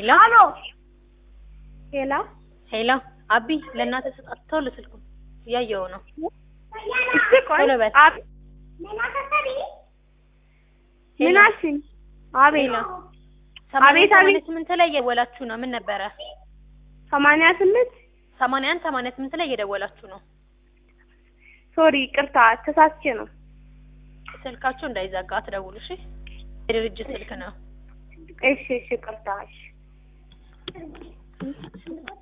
ሄሎ አሎ ሄላ ሄሎ አቢ ለእናትህ ስጣት ቶሎ ስልኩን እያየው ነው እሺ ቆይ ቶሎ በል። አብ ምን አልሽኝ? አቤት ሄሎ አቤት፣ ሰማንያ አቤት። ስምንት ላይ እየደወላችሁ ነው ምን ነበረ ሰማንያ ስምንት ሰማንያ አንድ ሰማንያ ስምንት ላይ እየደወላችሁ ነው ሶሪ ቅርታ ተሳስቼ ነው። ስልካችሁ እንዳይዘጋ አትደውሉ እሺ የድርጅት ስልክ ነው እሺ እሺ ቅርታ እሺ